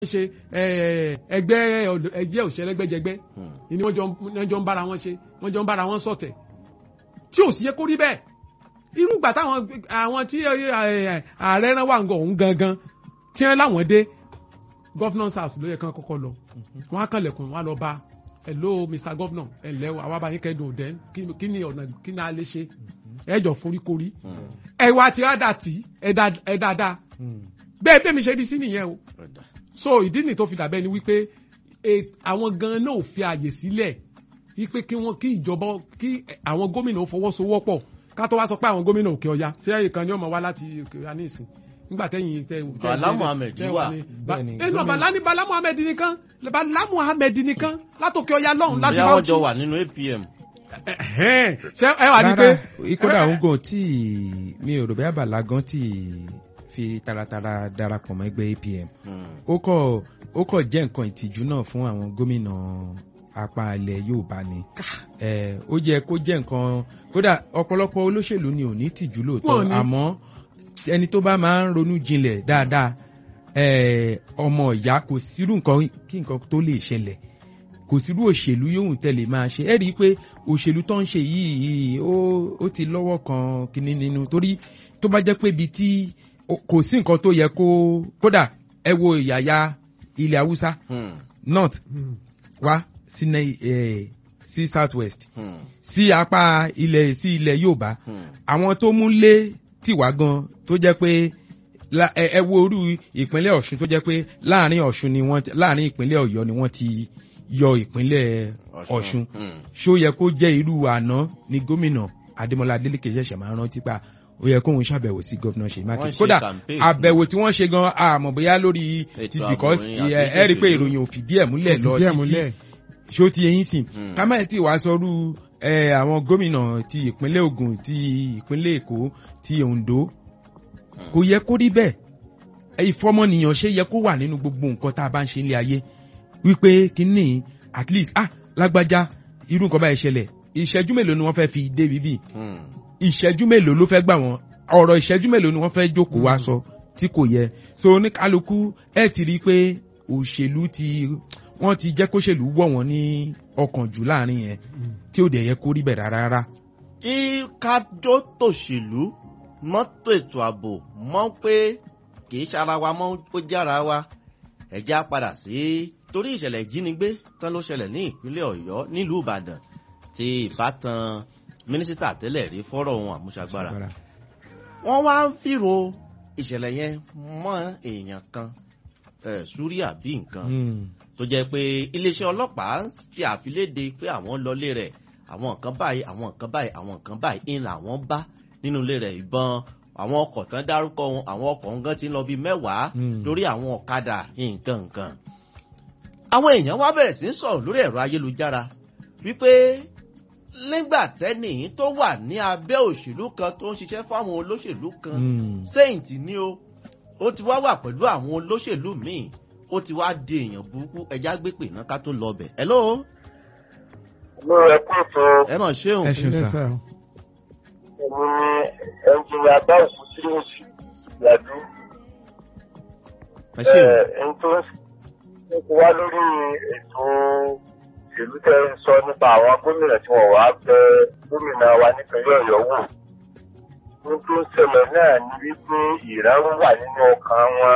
ṣe ẹgbẹ́ ẹgbẹ́ òṣèlẹ́gbẹ́jẹgbẹ́ ni wọ́n jọ ń bára wọn ṣe wọ́n jọ ń bára wọn ṣọ̀tẹ̀ tí ò sí yẹ kó rí bẹ́ẹ̀ irú ìgbà táwọn àwọn tí ààrẹ rán wà ń gọ òun gangan tí wọ́n láwọn dé governance house ló yẹ kán kọ́kọ́ lọ wọ́n á kànlẹ̀kùn wọ́n á lọ bá hello mr governor ẹ ǹlẹ́ o àwa bá yín kẹ́dùn òdẹ́ kí ni ọ̀nà kí ni a lè ṣe ẹ jọ foríkorí ẹwà tí a dà tí ẹ dáadáa bẹ́ẹ̀ bẹ́ẹ̀ mi ṣe rí sí nìyẹn o so ìdí nìyí tó fi dàbẹ́ ni wípé àwọn gan náà ò fi àyè sílẹ̀ wípé kí wọ́n kí ìjọba kí àwọn gómìnà ó fọwọ́sowọ́pọ̀ ká tó wá sọ pé àwọn gómìnà òkè ọya ṣé ẹ̀yìn kan ni ó máa wá láti òkè ọya ní ìsìn nígbà tẹ́yìn tẹ́ Bala Muhammed wà ẹnu Bala ní Bala Muhammed nìkan Bala Muhammed nìkan látòkè ọya lọ́hùn láti bóyá wọ́n jọ wà nínú APM. ṣé ẹ wà ní pé. ìkódà òun gan tí mi ò rò bẹ́ẹ̀ Bala gan tí fi taratara darapọ̀ mọ́ ẹgbẹ́ APM ó kọ̀ ó kọ̀ jẹ́ nǹkan ìtìjú náà fún àwọn gómìnà apá ilẹ̀ Yorùbá ni ó yẹ kó jẹ́ nǹkan kódà ọ̀pọ̀lọpọ̀ olóṣèlú ni ò ní tìjú lóòótọ́ àmọ́ ẹni tó bá máa ń ronú jinlẹ̀ dáadáa ọmọ ìyá kò sírú nǹkan kí nǹkan tó lè ṣẹlẹ̀ kò sírú òṣèlú yóò tẹ̀lé máa ṣe ẹ rí i pé òṣèlú tó ń ṣe yìí ó ti lọ́wọ́ kan kíní nínú torí tó bá jẹ́ pé ibi tí kò sí nǹkan tó yẹ kó kódà ẹ wo ìyàyà ilẹ̀ haúsá north wá sí sí south west sí apá ilẹ̀ sí ilẹ̀ yorùbá àwọn tó mú lé tìwá gan tó jẹ́ pé ẹ wo orú ìpínlẹ̀ ọ̀ṣun tó jẹ́ pé láàrin ọ̀ṣun ni wọ́n láàrin ìpínlẹ̀ ọ̀yọ́ ni wọ́n ti yọ ìpínlẹ̀ ọ̀ṣun ṣó yẹ kó jẹ́ irú àná ni gómìnà adémọlá adélèké ṣẹ̀ṣẹ̀ máa rántí pa ó yẹ kóun ṣàbẹ̀wò sí gọ́vnà ṣèyí mákindé kódà àbẹ̀wò tí wọ́n ṣe gan àmọ́ bóyá lórí ti because ẹ rí i pé ìròyìn ò fìdí ẹ̀ múlẹ̀ lọ títí ṣó ti eyín sìn ká má ti wàá sọrú àwọn gómìnà ti ìpínlẹ̀ Ògùn ti ìpínlẹ̀ Èkó ti Oǹdó kò yẹ kó rí bẹ́ẹ̀ ìfọmọnìyàn ṣe yẹ kó wà nínú gbogbo nǹkan tá a bá ń ṣe ilé ayé wípé kínní at least ah lágbájá irú nǹkan báyìí ṣẹlẹ̀ ìṣẹ́jú mélòó ni wọ́n fẹ́ fi dé bíbí ìṣẹ́jú mélòó ló fẹ́ gbà wọ́n ọ̀rọ̀ ìṣẹ́jú mélòó ni wọ́n fẹ́ jókòó wá sọ tí kò yẹ so oníkálukú ẹ ti rí i pé òṣèlú ti wọ́n ti jẹ́ kóṣèlú wọ̀ wọ́n ní ọkàn jù láàrin yẹn tí ò dẹ̀ yẹ kó rí bẹ̀ rárá. kí kájọ tòṣèlú mọ́tò ètò ààbò mọ́ pé kì í ṣara wa mọ́ ó jára wa ẹ̀já padà sí torí ìṣẹ̀lẹ̀ ìjínigbé tán ló ṣẹlẹ̀ ní ìpínlẹ̀ Ọ̀yọ́ nílùú Ìbàdàn tí ìbátan mínísítà tẹ́lẹ̀ rí fọ́rọ̀ ohun àmúṣagbára wọ́n wá ń fìrò ìṣẹ̀lẹ̀ yẹn mọ́ èèyàn kan súríà bí nǹkan tó jẹ́ pé iléeṣẹ́ ọlọ́pàá fi àfiléde pé àwọn lọlé rẹ̀ àwọn nǹkan báyìí àwọn nǹkan báyìí àwọn nǹkan báyìí ń làwọn bá nínú ilé rẹ̀ ìbọn àwọn ọkọ̀ tán dárúkọ wọn àwọn ọkọ̀ nǹkan ti ń lọ bíi mẹ́wàá lórí àwọn ọ̀kadà nǹkan nǹkan. àwọn èèyàn wá bẹ̀rẹ̀ sí í sọ̀rọ̀ lórí ẹ̀rọ ayélujára wípé nígbà tẹ́nì tó wà ní abẹ́ òṣèlú kan tó ń ṣiṣẹ́ fáwọn olóṣèlú kan saint ni o ó ti wá wà pẹ̀lú àwọn olóṣèlú míì ó ti wá di èèyàn burúkú ẹja gbé pè náà ká tó lọ bẹ̀. hello. mo rẹ kó tó. ẹ mọ̀ ṣéun. ẹ ṣeun sá. èmi ni ẹnjìnìà báwùkú tí ó sì yàdú. ẹ ṣeun. ẹni tó ń kó wá lórí ètò ìlú tẹ ń sọ nípa àwọn gómìnà tí wọn wàá bẹ gómìnà wa nípínlẹ̀ Ọ̀yọ́ wò ohun tó ń ṣẹlẹ̀ náà ni wípé ìrẹ́rù wà nínú ọkàn wọn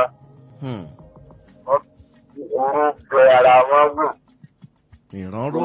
òun bẹ ara wọn wò. ìrànró.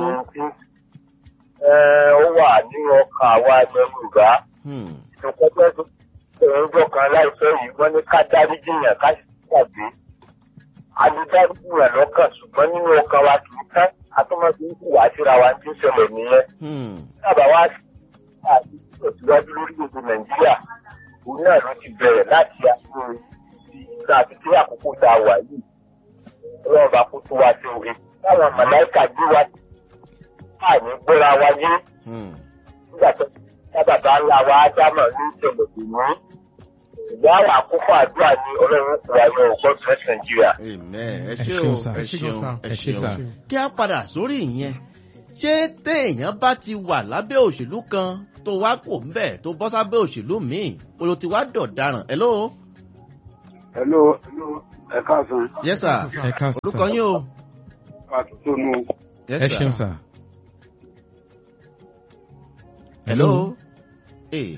ó wà nínú ọkàn àwa ẹgbẹ́ Yorùbá. ìtòkọ́jọ́ tó ń jọ kan láìpẹ́ yìí wọ́n ní ká dáríjì yàn ká sì gbàgbé. a lè dáríjì yàn lọ́kàn ṣùgbọ́n nínú ọkàn wa kì í tán atọ́mọ́sí ń hùwà síra wa tí ń ṣẹlẹ̀ nìyẹn. sábà wá sí àti ìtẹ̀síwájú lórí gbogbo Nàìjíríà òun náà ló ti bẹ̀rẹ̀ láti àpò ìgbà àti tí àkókò tá a wà yìí ọlọ́run bá kó tó wa sí òwe táwọn màláìka gbé wa àní gbéra wa yé nígbà tó sábàbá ńlá wa ádámà ní ìṣẹ̀lẹ̀ ìlú ìgbà àwọn àkókò àdúrà ní ọlọ́run kò wá yọ ọgbọ́n tó ẹ̀sìn Nàìjíríà. ẹ ṣeun ẹ ṣeun ẹ ṣeun kí a padà sórí ìyẹn ṣé téèyàn bá ti wà lábẹ́ òṣèlú kan tó wá kò ń bẹ̀ tó bọ́ sábẹ́ òṣèlú míì olo ti wá dọ̀daràn ẹ lóo. hello ẹ káàsán yes sir ẹ ká orúkọ yín o àtúntò nù yes ẹ sir ṣeun sà. hello ee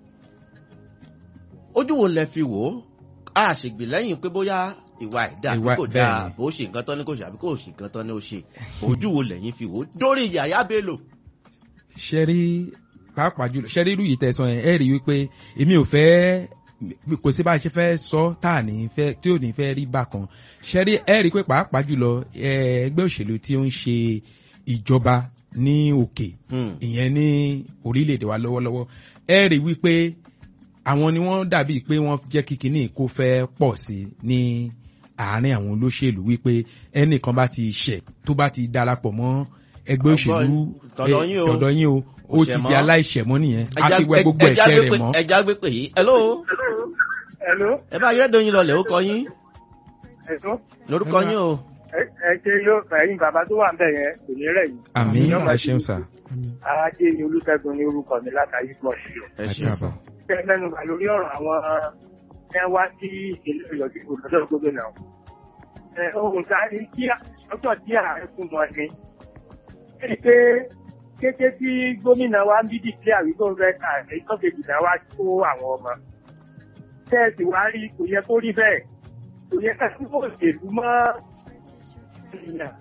ojú wo lẹ fi wò ó a ṣègbè lẹ́yìn pé bóyá ìwà ẹ̀dá àbí Ìwà- kò bẹ́ẹ̀ dáa ni. bó ṣe nǹkan tán ní kò ṣe àbí kò ṣe nǹkan tán ní ó ṣe ojú wo lẹ́yìn fi wò ó dórí yàyà bello. ṣe rí pàápàá jùlọ ṣe rí irú yìí tẹ̀sán yẹn ẹ rí i wípé èmi ò fẹ́ kò sí bá a ṣe fẹ́ sọ tá à ní fẹ́ tí ò ní fẹ́ rí bákan ṣe rí ẹ rí i pé pàápàá jùlọ ẹ, ẹgbẹ́ òṣèlú tí ó ń ṣe ìjọba ní òkè Hmm. ìyẹn ní orílẹ̀-èdè wa lọ́wọ́lọ́wọ́ ẹ rí i wípé àwọn ni wọ́n dàbí pé wọ́n jẹ́ kí kinní kó fẹ́ pọ̀ sí i ní àárín àwọn olóṣèlú wípé ẹnìkan bá ti ṣẹ̀ tó bá ti darapọ̀ mọ́ ẹgbẹ́ òṣèlú tọ̀dọ̀ eh, yín o. tọ̀dọ̀ yín o ó ti Òṣèmọ́. di aláìṣẹ̀mọ́ nìyẹn á Ẹja- ti wẹ gbogbo ẹja ẹ̀ṣẹ̀ gbé rẹ̀ pé- mọ́. ẹja gbé pè yìí hello Hello, ẹ bá ayédèdè yín lọlẹ̀ ó kọ yín ẹ̀sọ́. lórúkọ yín o Ẹ ṣe yóò ẹ̀yin bàbá tó wà ń bẹ̀ yẹn kò ní rẹ̀ yìí. àmì Yọ́mọ̀ ẹ ṣeun sà Ajé ni Olúṣẹ́gun ní orúkọ mi látàrí pọ̀ sí o. ẹ ẹ ṣe káàbọ̀. Ṣé ẹ mẹ́nu bà lórí ọ̀rọ̀ àwọn ẹ wá sí ìpínlẹ̀ Ọ̀yọ́ tí kò lọ́dọ̀ gómìnà. Ẹ ohun tá a ní kí ọjọ́ tí ààrẹ fún wọn ni. Ṣé ni pé kété tí gómìnà wa ń bí dìklẹ́ àwíkó rẹ̀ ààrẹ ìtọ́kejì náà wá kó àwọn ọmọ. Ṣé ẹ sì wá rí kò yẹ kó rí bẹ́ẹ̀? Kò yẹ ká sí òṣèlú mọ́ ènìyàn.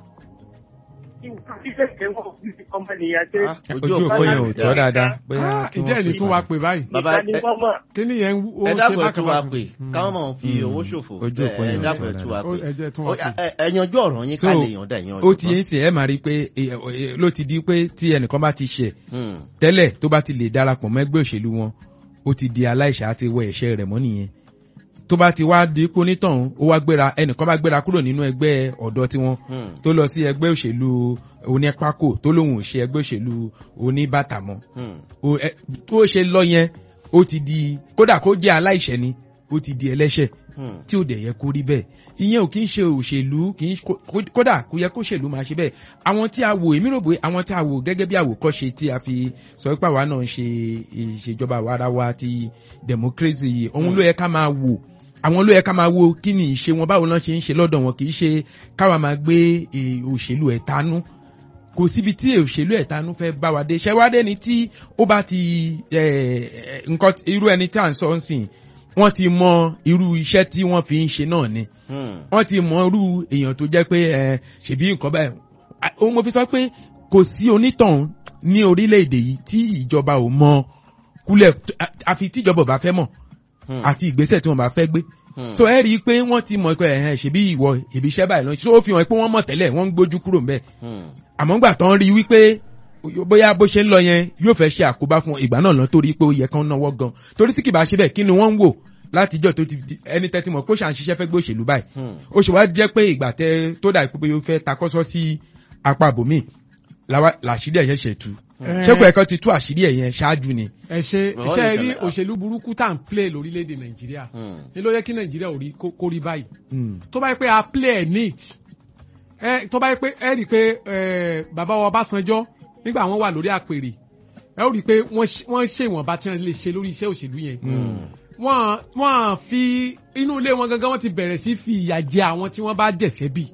Ìwà fífẹ́ wọn fi ọmọ ènìyàn ṣe. Ah, ojú òpó yẹn ò tọ́ dáadáa bóyá Ah, kí ìjẹ́ wọ́n ẹni pè tún é. wa pè báyìí bàbá Ìgbà ni ẹ- wọ́n mọ̀. kí ni yẹn ó ẹ ṣe dábọ̀ ẹ bákan tún wa bákan. pè Hmm. káwọn máa fi Hmm. owó ṣòfò Ojú òpó ẹ yẹn ò dábọ̀ ẹ tọ́ tún wa Ó- pè ẹ jẹ́ tún Ó wa yá, pè. ẹ- ẹ yanjú ọ̀rọ̀ yín ká So, lè yàn dá yàn ó ti ń sìn ẹ máa rí i pé eh, eh, ló ti di pé tí ẹnìkan bá ti ṣẹ̀ tẹ́lẹ̀ tó bá ti lè darapọ̀ mọ́ ẹgbẹ́ òṣèlú wọn ó ti di aláìṣẹ̀ àti wọ ẹ̀ṣẹ̀ rẹ̀ mọ́ nìyẹn tó bá ti wá di pé onítọ̀hún ó wá gbéra ẹnìkan bá gbéra kúrò nínú ẹgbẹ́ ọ̀dọ́ tiwọn tó lọ sí ẹgbẹ́ òṣèlú onípákó tó lóun ò ṣe ẹgbẹ́ òṣèlú oníbàtà mọ́ O- ẹ- tó ṣe lọ yẹn ó ti di kódà kó jẹ́ aláìṣẹ̀ ni ó ti di ẹlẹ́ṣẹ̀ tí ò dẹ̀ yẹ kó rí bẹ́ẹ̀ ìyẹn ò kí ń ṣe òṣèlú kì í kó- kó- kódà kó yẹ kó ṣèlú máa ṣe bẹ́ẹ̀ àwọn tí a wò èmi rò pé àwọn tí a wò gẹ́gẹ́ bí àwòkọ́ṣe tí a fi sọ pé àwa náà ń ṣe ìṣèjọba àwarawa ti democracy yìí òun ló yẹ ká máa wò àwọn ló yẹ ká máa wo kí ni ìṣe wọn báwo náà ṣe ń ṣe lọ́dọ̀ wọn kì í ṣe káwa máa gbé eh, òṣèlú ẹ̀tanú kò síbi tí òṣèlú ẹ̀tanú fẹ́ bá wa dé ṣẹ́wádé ni tí ó bá ti eh, nǹkan irú ẹni tí à ń sọ ń sìn wọ́n ti mọ irú iṣẹ́ tí wọ́n fi ń ṣe náà ni wọ́n ti mọ irú èèyàn tó jẹ́ pé ẹ ṣèbí nǹkan báyìí À, òun mo fi sọ pé kò sí onítọ̀hún ní orílẹ̀-èdè yìí tí ìjọba ò mọ kúlẹ̀ à- àfi tí ìjọba ò bá fẹ́ mọ̀ àti ìgbésẹ̀ tí wọ́n bá fẹ́ gbé so ẹ rí i pé wọ́n ti mọ̀ pé ẹ̀hẹ́n ṣèbí ìwọ ìbí iṣẹ́ báyìí lọ́nà so ó fi hàn pé wọ́n mọ̀ tẹ́lẹ̀ wọ́n ń gbójú kúrò ńbẹ̀ àmọ́ gbà tán rí i wípé bóyá bó ṣe ń lọ yẹn yóò fẹ́ ṣe àkóbá fún wọn, ìgbà náà lọ torí pé ó yẹ kán náwó gan torí tí kì bá ṣe bẹ́ẹ̀ kí ni wọ́n ń wò látijọ́ tó ti di- ẹni tẹ́tí mọ̀ pé ó ṣà ń ṣiṣẹ́ fẹ́ gbé òṣèlú báyìí ó ṣe wá jẹ́ pé ìgbà tẹ tó dà pé ó fẹ́ takọ́sọ́ sí apá àbòmí làṣírí ẹ̀ ṣẹ̀ṣẹ̀ tú ṣé kò ẹ̀kọ́ ti tú àṣírí ẹ̀ yẹn ṣáájú ni. ẹ ṣe Wọ́n ṣe lè rí ṣẹlẹ̀. òṣèlú burúkú tá à ń play lórílẹ̀‐èdè nàìjíríà ní ló yẹ kí nàìjíríà ò rí kó kó rí báyìí Hmm. tó bá yẹ pé a play ẹ̀ neat ẹ tó bá yẹ pé ẹ rí i pé ẹ bàbá wa Ọbásanjọ́ nígbà wọn wà lórí àpèrè ẹ ó rí i pé wọ́n ṣe- wọ́n ṣe ìwọ̀nba tí wọ́n lè ṣe lórí iṣẹ́ òṣèlú yẹn wọ́n wọ́n fi inú ilé wọn gangan wọ́n ti bẹ̀rẹ̀ sí fi ìyà jẹ àwọn tí wọ́n bá jẹ̀sẹ̀ bí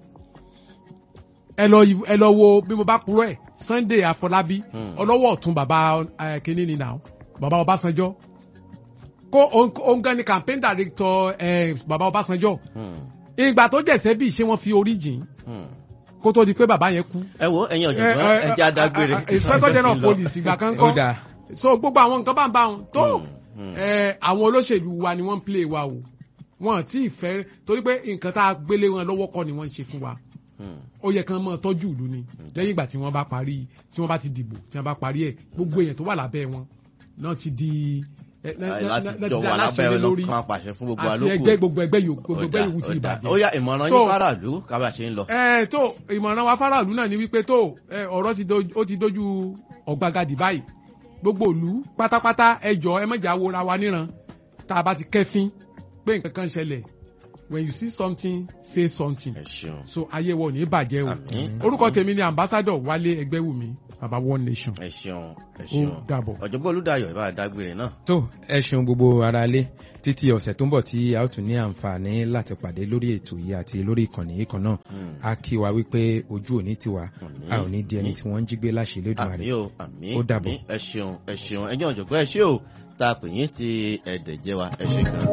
ẹ lọ ẹ lọ wo bí mo bá purọ́ ẹ̀ Sunday Afọlábí Hmm. ọlọ́wọ́ ọ̀tún bàbá ẹ, kínní ni now bàbá Ọbásanjọ́ kó òun gan ni campaign director ẹ, bàbá Ọbásanjọ́ ìgbà tó jẹ̀sẹ̀ bí ṣé wọ́n fi orí jìn kó tó di pé bàbá yẹn kú. ẹ wo ẹ̀yin ọ̀jọ̀gbọ́n ẹ jẹ́ adágbére inspector general of police ìgbà kan ó kọ́ dáa so gbogbo àwọn nǹkan bá ń bá wọn tó Hmm, hmm. ẹ, àwọn olóṣèlú wa ni wọ́n ń play wa o wọn tí ì fẹ́ torí pé nǹkan tá a gbélé wọn lọ́wọ́ kọ́ ni wọ́n ń ṣe fún wa Hmm. ó yẹ kán mọ́ tọ́jú ìlú ni lẹ́yìn ìgbà tí wọ́n bá parí tí wọ́n bá ti dìbò tí wọ́n bá parí ẹ̀ gbogbo èèyàn tó wà lábẹ́ wọn náà ti di ẹ, ná- Àì ná- láti ná- ná jọ ti di wà aláṣẹ lábẹ́ lé ẹ lórí lọ́kàn apàṣẹ fún gbogbo àti alókù ẹgbẹ́ gbogbo ẹgbẹ́ yòókù gbogbo Ó ẹgbẹ́ dáa, yòókù ti ó dáa. ìbàjẹ́. ó yá ìmọ̀ràn So- yín faraàlú kábà ṣe ń lọ. ẹ tó ìmọ̀ràn wa fáráàlú náà ni wípé tó ẹ, ọ̀rọ̀ ti do- ó ti dojú ọ̀gbagadì báyìí gbogbo ìlú pátápátá ẹ jọ ẹ mọ̀jà wora wa níran tá a bá ti kẹ́fín pé nǹkan kan ṣẹlẹ̀ when you see something say something ẹ ṣeun so ayé wọn ò ní bàjẹ́ o Àmín. orúkọ tèmi ni ambassador wálé ẹgbẹ́wùmí baba one nation ẹ ṣeun ẹ ó ṣeun dàbọ̀. ọ̀jọ̀gbọ́n olùdáyọ̀ ìbá dágbére náà tó ẹ ṣeun gbogbo ara lé títí ọ̀sẹ̀ tó ń bọ̀ tí a ó tún ní àǹfààní láti pàdé lórí ètò yìí àti lórí ìkànnì yìí kan náà Hmm. a kí wa wípé ojú òní tiwa Àmín. a ò ní di ẹni tí wọ́n ń jí gbé láṣẹ lódùmarè àmì o àmì Ó dàbọ̀. àmì ẹ ṣeun ẹ ṣeun ẹjọ́ ọ̀jọ̀gbọ́n ẹ ṣé o tá a pè yín ti ẹ̀dẹ̀ jẹ́ wa ẹ ṣe gan.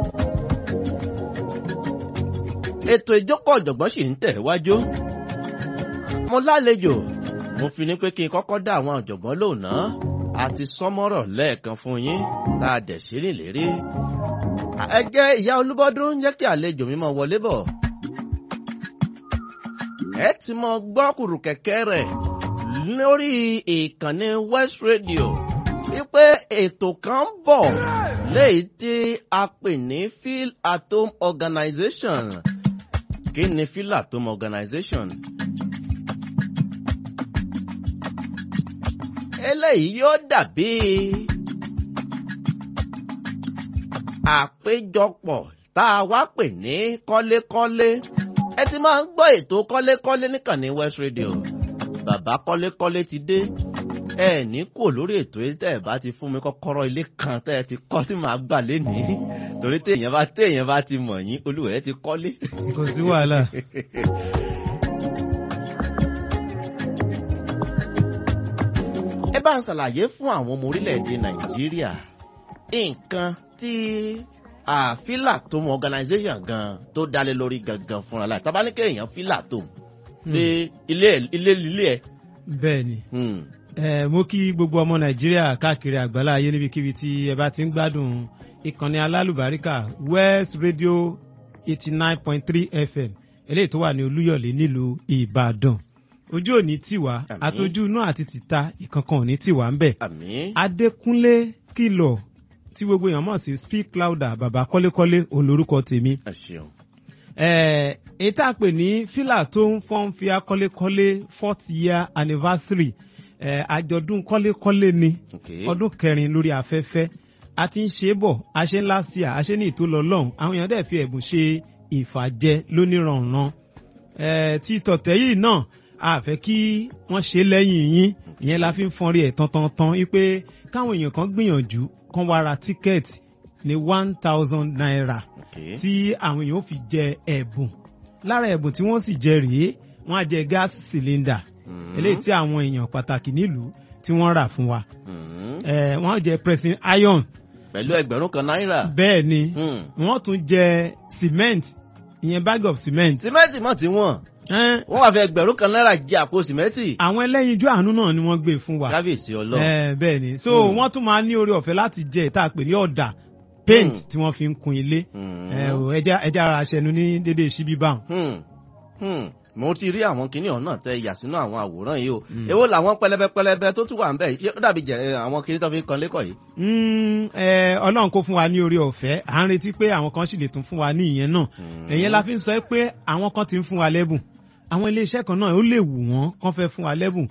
ètò ìjókòó ọ̀jọ̀gbọ́n sì ń tẹ̀ wájú. mo lálejò mo fi ní pé kí n kọ́kọ́ dá àwọn ọ̀jọ̀gbọ́n lónà àti sọ́mọ́rọ̀ lẹ́ẹ̀kan fún yín tá a dẹ̀ ṣe nílérí. ẹ jẹ́ ìyá olúbọ́dún jẹ́ kí àlejò mi máa wọlé bọ̀. ẹ ti mọ gbọ́ kùrù kẹ̀kẹ́ rẹ̀ lórí ìkànnì West Radio wípé ètò kan ń bọ̀ léyìí tí a pè ní Feel at Home Organization. Kí ni Feel at Home Organization? Eléyìí yóò dàbí àpéjọpọ̀ tá a wá pè ní kọ́lékọ́lé. Ẹ ti máa ń gbọ́ ètò kọ́lékọ́lé níkànnì West Radio. Bàbá kọ́lékọ́lé ti dé ẹ ní kò lórí ètò yìí tẹ́ ẹ bá ti fún mi kọ́kọ́rọ́ ilé kan tẹ́ ẹ ti kọ́ tí màá gbà lénìí torí téèyàn bá téèyàn bá ti mọ̀ yín olúwẹ̀ẹ́ ti kọ́lé. kò sí wàhálà. ẹ bá ń ṣàlàyé fún àwọn ọmọ orílẹ̀-èdè nàìjíríà nǹkan tí àfílà tó mọ organisation gan tó dálé lórí gangan fúnra láì tá bá ní kéèyàn fílà tó dé ilé ilé ilé ẹ. bẹ́ẹ̀ ni Hmm. ẹ mo kí gbogbo ọmọ nàìjíríà káàkiri àgbálá ayé níbikíbi tí ẹ bá ti ń gbádùn ìkànnì alálùbáríkà west radio eighty nine point three fm eléyìí tó wà ní olúyọ̀lé nílùú ìbàdàn ojú òní tiwa Àmín. àtọjú náà àti tìta ìkankan òní tiwa ń bẹ̀ àmín. adékúnlé kìlọ̀ tí gbogbo èèyàn mọ̀ sí speak louder bàbá kọ́lékọ́lé òun lorúkọ tèmi ẹ ṣeun. Eh, èyí tá a pè ní fílà tó ń fọ́n fi akọ́lékọ́lé fourth year anniversary eh, àjọ̀dún kọ́lékọ́lé ni Okay. ọdún kẹrin lórí afẹ́fẹ́ a ti ń ṣe é bọ̀ a ṣe ń last year a ṣe ní ìtòlọ́lọ́hún àwọn èèyàn dẹ̀ fi ẹ̀bùn ṣe ìfàjẹ lóníranran eh, tí tọ̀tẹ̀ yìí náà a fẹ́ kí wọ́n ṣe lẹ́yìn yín ìyẹn la fi ń fọ́n rí ẹ̀ tantantan wípé káwọn èèyàn kan gbìyànjú kán wá ra tíkẹ́ẹ̀tì ní one thousand naira Okay. tí àwọn èèyàn ó fi jẹ ẹ̀bùn lára ẹ̀bùn tí wọ́n sì jẹ rèé wọ́n á jẹ gas cylinder Hmm. eléyìí tí àwọn èèyàn pàtàkì nílùú tí wọ́n rà fún wa Hmm. Eh, wọ́n á jẹ pressing iron pẹ̀lú ẹgbẹ̀rún kan náírà. bẹ́ẹ̀ ni Hmm. wọ́n tún jẹ cement ìyẹn bag of cement sìmẹ́ǹtì mọ̀ tí wọ́n Eh, wọ́n wá fi ẹgbẹ̀rún kan náírà jẹ àpò sìmẹ́ǹtì. àwọn ẹlẹ́yinjú àánú náà ni wọ́n gbé fún wa kábíyèsí ọlọ́run. Eh, bẹ́ẹ̀ ni so Hmm. wọ́n tún máa ní oore ọ̀fẹ́ láti jẹ ìta pè ní ọ̀dà paint Hmm. tí wọ́n fi ń kun ilé Hmm. Eh, o, ẹja ẹja ara aṣẹnu ní dédé síbí báwọn. Hmm. Hmm. mo ti rí àwọn kinní ọ̀hún náà tẹ yà sínú àwọn àwòrán yìí o Hmm. èwo làwọn pẹlẹbẹ pẹlẹbẹ tó tún wà ń bẹ yìí ó dàbí jẹ àwọn kinní tó fi ń kan lẹ́kọ̀ọ́ yìí. Mm, eh, ọlọ́run kó fún wa ní orí ọ̀fẹ́ à ń retí pé àwọn kan sì lè tún fún wa ní ìyẹn náà Hmm. ẹ̀yẹn la fi ń sọ pé àwọn kan ti ń fún wa lẹ́bùn àwọn iléeṣẹ́ kan náà ó lè wù wọ́n kán fẹ́ fún wa lẹ́bùn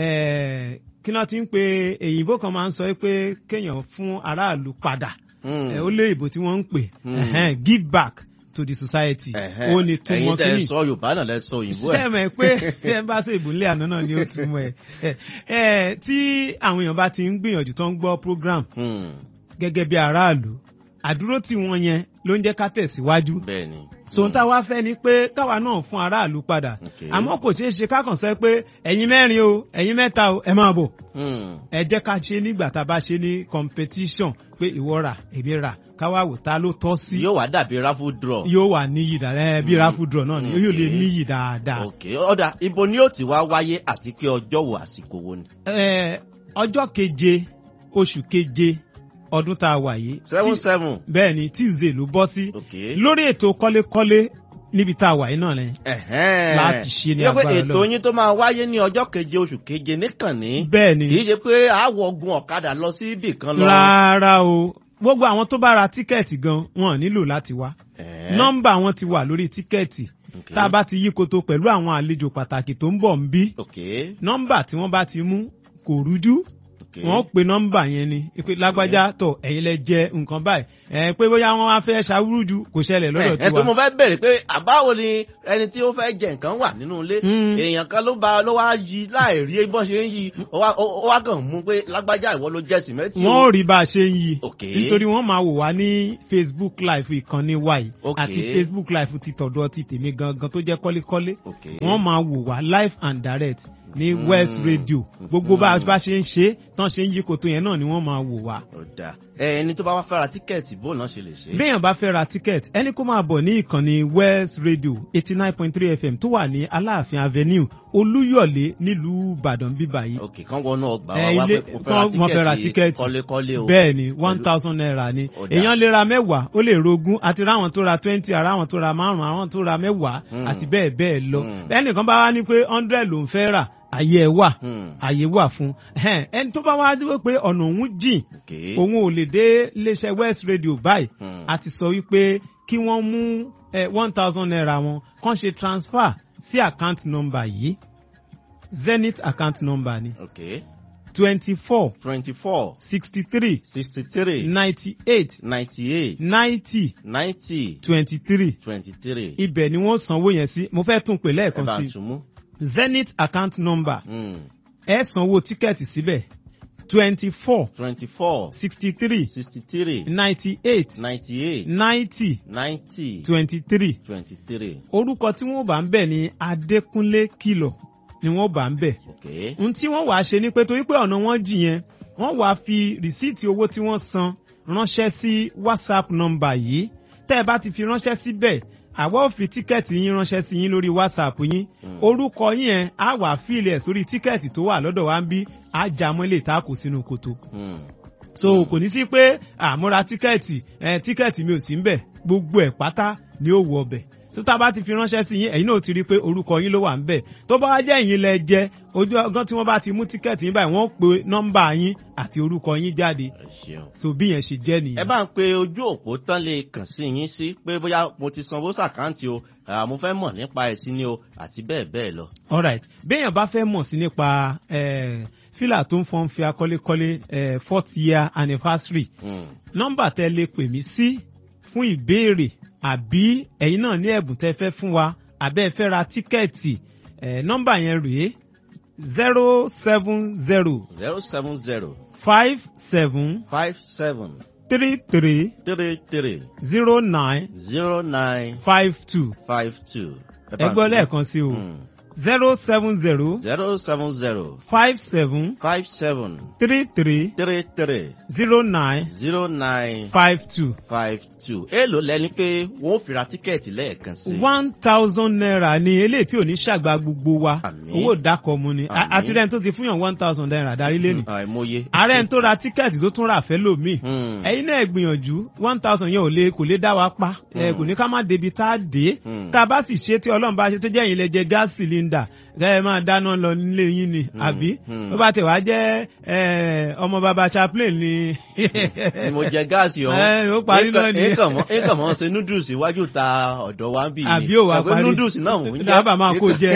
Eh, kí náà ti ń pe èyìnbó kan máa ń sọ pé kéèyàn fún aráàlú padà Hmm. Eh, ó lé ìbò tí wọ́n ń pè Hmm. Ẹhẹ́n, give back to the society Ẹ̀hẹ́. ó ní túmọ̀ ẹ̀yin tẹ kínní sọ yorùbá náà lẹ sọ òyìnbó ẹ. sẹ́mẹ̀ pé bí ẹ bá ṣe ìbúlé àná náà ni ó túmọ̀ ẹ̀ ẹ̀ ẹ̀ tí àwọn èèyàn bá ti ń gbìyànjú tó ń gbọ́ program Hmm. gẹ́gẹ́ bí aráàlú àdúró tí wọ́n yẹn ló ń jẹ́ ká tẹ̀síwájú bẹ́ẹ̀ ni. sòun tá a wá fẹ́ ni pé káwa náà fún aráàlú padà Okay. àmọ́ kò ṣeé ṣe kákan sẹ́ pé ẹ̀yin mẹ́rin o ẹ̀yin mẹ́ta o ẹ máa bọ̀ Hmm. ẹ jẹ́ ká ṣe nígbà tá a bá ṣe ní competition pé ìwọ rà èmi rà káwá wò ta ló tọ́ sí yóò wá dàbí raffle draw. yóò wà níyì dáadáa bí Mm. raffle draw náà ni yóò lè Okay. níyì dáadáa. ok ọ̀dà ibo ni ó ti wá wáyé àti pé ọjọ́ wo àsìkò wo ni. Eh, ọjọ́ keje oṣù keje ọdún tá a wà yìí seven tí- seven. bẹ́ẹ̀ ni tuesday ló bọ́ sí ok. lórí ètò kọ́lékọ́lé níbi tá a wà yìí náà ni Ẹ̀hẹ́n. láti ṣe ní Yẹ pé agbára ètò Ọlọ́run. yín tó máa wáyé ní ọjọ́ keje oṣù keje níkànnì. bẹ́ẹ̀ ni kì í ṣe pé àwọ̀ gun ọ̀kadà lọ sí ibì kan lọ. rárá o gbogbo àwọn tó bá ra tíkẹ́ẹ̀tì gan wọn ò nílò láti wá Ẹ̀hẹ́n. nọ́mbà wọn ti wà lórí tíkẹ́ẹ̀tì Ok. tá a bá ti yí koto pẹ̀lú àwọn àlejò pàtàkì tó ń bọ̀ ń bí ok nọ́mbà tí wọ́n bá ti mú kò rújú Okay. wọ́n pe nọ́mbà yẹn ni pé lágbájá tọ̀ ẹ̀yin lẹ jẹ nǹkan báyìí ẹ̀ pé bóyá wọ́n wá fẹ́ ṣàwúrúju kò ṣẹlẹ̀ lọ́dọ̀ ẹ tó mo tiwa. fẹ́ bẹ̀rẹ̀ pé àbáwo ni ẹni tí ó fẹ́ jẹ nǹkan wà nínú ilé Mm. èèyàn kan ló bá ló wá yí láì rí bọ́n ṣe ń yí ó wá- ó ó wá kàn mú pé lágbájá ìwọ ló jẹ sìmẹ́ntì wọ́n ò rí bá a ṣe ń yí Okay. nítorí wọ́n máa wò wá ní facebook live ìkànnì wa yìí Okay. àti facebook live ti tọ̀dọ̀ ti tèmi gangan tó jẹ́ kọ́lékọ́lé Okay. wọ́n máa wò wá live and direct ní Mm. west radio gbogbo bá a Mm. bá ṣe ń ṣe tán ṣe ń yí koto yẹn náà ni wọ́n máa wò wá. ó dáa ẹ ẹni tó bá wá fẹ́ ra tíkẹ́ẹ̀tì bó náà ṣe lè ṣe. béèyàn bá fẹ́ ra ticket ẹni kó máa bọ̀ ní ìkànnì west radio eighty nine point three fm tó wà ní aláàfin avenue olúyọ̀lé nílùú ìbàdàn bíbà yìí ok kán wọnú ọgbà Ẹ, wa wá ilé- pé mo kán- wọ́n fẹ́ ra fẹ́ ra tíkẹ́ẹ̀tì tíkẹ́ẹ̀tì. kọ́lékọ́lé o. bẹ́ẹ̀ ni one Pẹ̀lú- thousand naira ni Ó dáa. èèyàn lè ra mẹ́wàá ó lè rogún àti ráwọn tó ra twenty ara àwọn tó ra márùn àwọn tó ra mẹ́wàá Hmm. àti bẹ́ẹ̀ bẹ́ẹ̀ lọ Hmm. ẹnìkan bá wá ní pé hundred ló ń fẹ́ rà àyè ẹ̀ wà Hmm. àyè wà fún ẹn, ẹni tó bá wá dúró pé ọ̀nà òun jìn ok òun ò lè dé iléeṣẹ́ west radio báyìí Hmm. a ti sọ wípé kí wọ́n mú one thousand naira wọn kàn ṣe transfer sí account number yìí zenith account number ni ok twenty four twenty four sixty three sixty three ninety eight ninety eight ninety ninety twenty three twenty three. ibẹ̀ ni wọ́n sanwó yẹn sí mo fẹ́ tún pè ẹ lẹ́ẹ̀kan bá sí ń tún mú. zenith account number Hmm. ẹ sanwó tíkẹ́ẹ̀tì síbẹ̀ twenty four twenty four sixty three sixty three ninety eight ninety eight ninety ninety twenty three twenty three. orúkọ tí wọ́n bá ń bẹ̀ ní adékúnlé kìlọ̀ ni wọ́n bá ń bẹ̀ ok ohun tí wọ́n wàá ṣe ni pé torí pé ọ̀nà wọn jì yẹn wọ́n wàá fi rìsíìtì owó tí wọ́n san ránṣẹ́ sí whatsapp nọ́mbà yìí tẹ́ ẹ bá ti fi ránṣẹ́ síbẹ̀ àwa ò fi tíkẹ́ẹ̀tì yín ránṣẹ́ sí yín lórí whatsapp yín orúkọ yín yẹn á wàá fíìlì ẹ̀ sórí tíkẹ́ẹ̀tì tó wà lọ́dọ̀ wa ń bí á já mọ́ ilé ìta kò sínú kòtò Hmm. so kò ní sí pé àmúra tíkẹ́ẹ̀tì ẹ̀ tíkẹ́ẹ̀tì mi ò sí ń bẹ̀ gbogbo ẹ̀ pátá ni ó wọ ọbẹ̀ tó tá a bá ti fi ránṣẹ́ sí yín ẹ̀yin náà ti rí i pé orúkọ yín ló wà ń bẹ̀ tó bá wá jẹ́ ẹ̀yin lẹ jẹ́ ojú ọgán tí wọ́n bá ti mú tíkẹ́ẹ̀tì yín báyìí wọ́n pe nọ́mbà yín àti orúkọ yín jáde ẹ ṣeun. so bí yẹn ṣe jẹ́ ẹ nìyẹn. bá ń pe ojú òpó tán lè kàn sí yín sí pé bóyá mo ti sanwó sàkáǹtì o àà, mo fẹ́ mọ̀ nípa ẹ̀ sí ni o àti bẹ́ẹ̀ bẹ́ẹ̀ lọ. alright béèyàn bá fẹ́ mọ̀ sí nípa eh, fílà tó ń fọ́n fi akọ́lékọ́lé eh, fourth year anniversary Hmm. nọ́mbà tẹ lè pè mí sí fún ìbéèrè àbí ẹ̀yin náà ní ẹ̀bùn tẹ fẹ́ fún wa àbẹ́ ẹ fẹ́ ra tíkẹ́ẹ̀tì ẹ̀ nọ́mbà yẹn rèé zero seven zero zero seven zero five seven five seven three three three three zero nine zero nine five two five two. ẹ gbọ́ lẹ́ẹ̀kan sí o zero seven zero zero seven zero five seven five seven three three three three zero nine zero nine five two. five two. èèlò lẹni pé wọn ò fi ra tíkẹ́ẹ̀tì lẹ́ẹ̀kan sí. one thousand naira ni eléyìí tí ò ní ṣàgbà gbogbo wa Àmín. owó ìdákọ̀ mu ni A- Àmín. àti rẹ́ni tó ti fún yàn one thousand naira darí lẹ́nu àìmọye. ààrẹ tó ra tíkẹ́ẹ̀tì tó tún rà fẹ́ lómi Hmm. ẹ̀yin náà gbìyànjú one thousand yẹn ò lè kò lè dá wa pa ẹ kò ní ká má débi tá a dé Hmm. tá a bá sì ṣe tí ọlọ́run bá ṣe tó jẹ́ ẹ̀yin lẹ jẹ gáàsì sílíndà ẹ máa dáná lọ nílé yín ni àbí hmm. ó bá tẹ̀ wá jẹ́ ẹ, ọmọ baba chaplain ni ni mo jẹ gáàsì ọ̀hún. Ẹ, ó parí náà ni. èèkàn mọ́ èèkàn mọ́ ṣe noodles iwájú ta ọ̀dọ̀ wa ń bì ní. àbí ò wá Ẹ̀pẹ́ parí noodles náà mò ń jẹ́. dábàá máa kó jẹ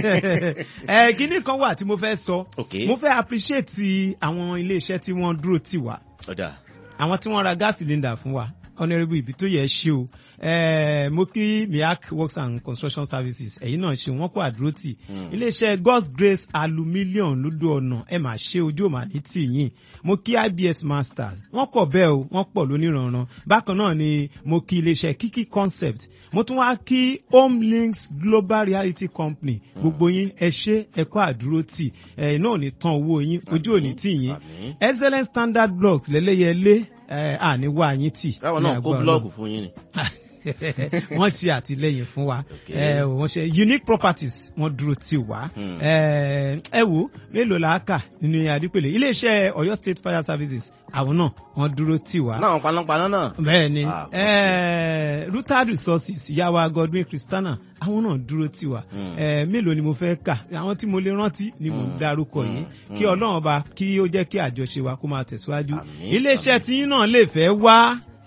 ẹ kíní kan wà tí mo fẹ́ sọ ok mo fẹ́ appreciate àwọn iléeṣẹ́ tí wọ́n dúró tì wá ọ̀dà. àwọn tí wọ́n ra gas cylinder fún wa honourable ibi tó yẹ ṣe o Eh, mo kí miak works and construction services ẹ̀yin náà ṣe wọ́n kó àdúró tì Hmm. iléeṣẹ́ god's grace aluminium lódò ọ̀nà ẹ̀ máa ṣe ojú òmà ní tìyìn mo kí ibs masters wọ́n pọ̀ bẹ́ẹ̀ o wọ́n pọ̀ lóníranran bákan náà ni mo kí iléeṣẹ́ kiki concept mo tún wá kí home links global reality company gbogbo yín ẹ ṣe ẹ kó àdúró tì ẹ̀ náà ò ní tán owó yín ojú ò ní tì yín Àmín. excellent standard blocks lẹ́lẹ́yẹlé ẹ̀ àní wá yín tì káwọn ní náà kó agbára búlọ́ọ̀kù fún yín ni. wọ́n ṣe àtìlẹ́yìn fún wa Okay. ẹ wọ́n ṣe unique properties wọ́n dúró tì wá Hmm. ẹ ẹ wo mélòó la kà nínú adípèlé iléeṣẹ́ Ọ̀yọ́ state fire services àwọn náà wọ́n dúró tì wá náà panápaná náà. bẹ́ẹ̀ ni Ah, ẹ Rutad resources ìyáwó Godwin Christiana àwọn náà dúró tì wá Hmm. ẹ mélòó ni mo fẹ́ kà àwọn tí mo lè rántí ni mo Hmm. dárúkọ Hmm. yìí kí Hmm. Ọlọ́run ọba kí ó jẹ́ kí àjọṣe wa kó máa tẹ̀síwájú Àmín. iléeṣẹ́ Àmín. tí yín náà lè fẹ́ wá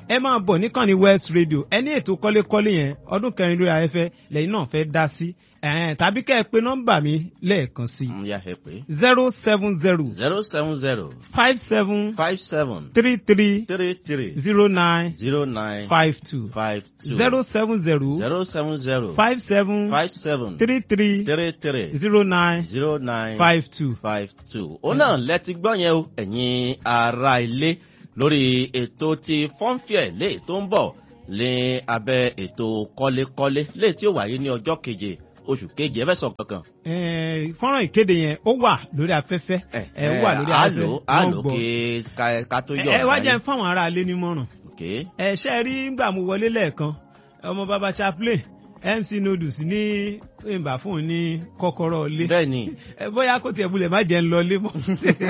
ẹ máa bọ̀ níkànnì west radio ẹni ètò kọ́lékọ́lé yẹn ọdún kẹrin lórí afẹ́fẹ́ lẹ́yìn náà fẹ́ dá sí ẹ̀ẹ́n tàbí kẹ́ ẹ pé nọ́mbà mi lẹ́ẹ̀kan sí Mm, ya ẹ pé zero seven zero zero seven zero five seven five seven three three three three zero nine zero nine five two five two zero seven zero zero seven zero five seven five seven three three three three zero nine zero nine five two. five two. ó náà lẹ́tí gbọ́ yẹn o ẹ̀yin ará ilé lórí ètò ti fọ́nfìẹ̀ lè tó ń bọ̀ ní abẹ́ ètò kọ́lékọ́lé lè tí ó wáyé ní ọjọ́ keje oṣù keje ẹ fẹ́ sọ kankan. Eh, fọ́nrán ìkéde yẹn ó wà lórí afẹ́fẹ́ ẹ ó wà lórí àlò afẹ́fẹ́ àlò wọ́n gbọ́. kí ká- ká tó yọ̀ ẹ wá ọ̀gá jẹ́ yín. fáwọn ará ilé nímọ̀ràn ok ẹ ṣe rí ngbà mo wọlé lẹ́ẹ̀kan ọmọ baba chaplain mc noodles ní ìgbà fún un ní kọ́kọ́rọ́ ilé bẹ́ẹ̀ ni ẹ bóyá kò tiẹ̀ bulẹ̀ má jẹ́ ń lọ ilé mọ́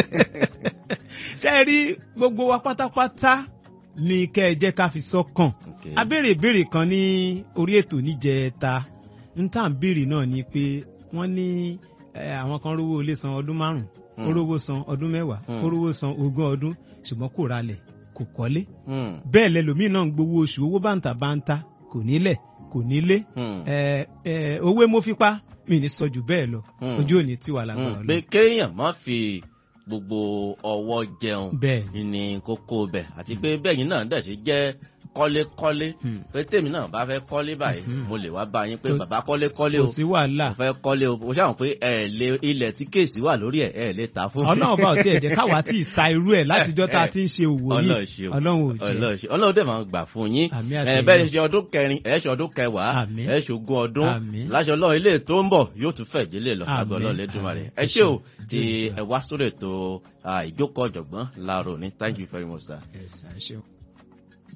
ṣe rí gbogbo wa pátápátá ní kẹ́ ẹ jẹ́ ká fi sọ́kàn ok abéèrè ìbéèrè kan ní orí ètò níjẹta n tá à ń béèrè náà ni pé wọ́n ní eh, àwọn kan rówó ilé san ọdún márùn Hmm. ó rówó san ọdún mẹ́wàá Hmm. ó rówó san ogún ọdún ṣùgbọ́n kò ralẹ̀ kò kọ́lé Hmm, bẹ́ẹ̀ lẹ́lòmíì náà ń gbowó oṣù owó báńtà báńtà kò nílẹ̀ kò nílé hmm, ẹ ẹ owó mo fipá mi ní sọ jù bẹ́ẹ̀ lọ Hmm. ojú òní tiwa lágbára hmm. pé lọ kéèyàn má fi gbogbo ọwọ́ jẹun bẹ́ẹ̀ ní kókó bẹ̀ àti pé bẹ́yìn náà dẹ̀ ṣe jẹ́ kọ́lékọ́lé Hmm. pé tèmi náà bá fẹ́ kọ́lé báyìí Mhm. mo lè wá bá yín pé Kò- bàbá kọ́lékọ́lé kò o sí wàhálà mo fẹ́ kọ́lé o mo ṣàwọn pé ẹ lè ilẹ̀ tí kéèsì wà lórí ẹ̀ ẹ lè ta fún mi. ọlọ́run bá ò tiẹ̀ jẹ́ káwa tí ì ta irú ẹ̀ látijọ́ tá a ti ń ṣe òwò Ọlọ́run yìí ṣe o. ọlọ́run ò jẹ́ ọlọ́run ṣe ọlọ́run dẹ̀ máa gbà fún yín Àmì ẹ àtẹ̀yìn. bẹ́ẹ̀ ṣe ọdún kẹrin ẹ ṣe ọdún kẹwàá Àmì. ẹ ṣe ogún ọdún Àmì. láṣọ ọlọ́run ilé tó ń bọ̀ yóò tún fẹ̀ délé lọ Àmì. lágbọ́ ọlọ́run lẹ́dùnmá rẹ̀ Àmì. ẹ ṣé o Ẹ ti ṣé. ẹ wá sórí ètò ah, ìjókòó ọ̀jọ̀gbọ́n láàárọ̀ ní thank you very much sir. Yes, ẹ ṣeun.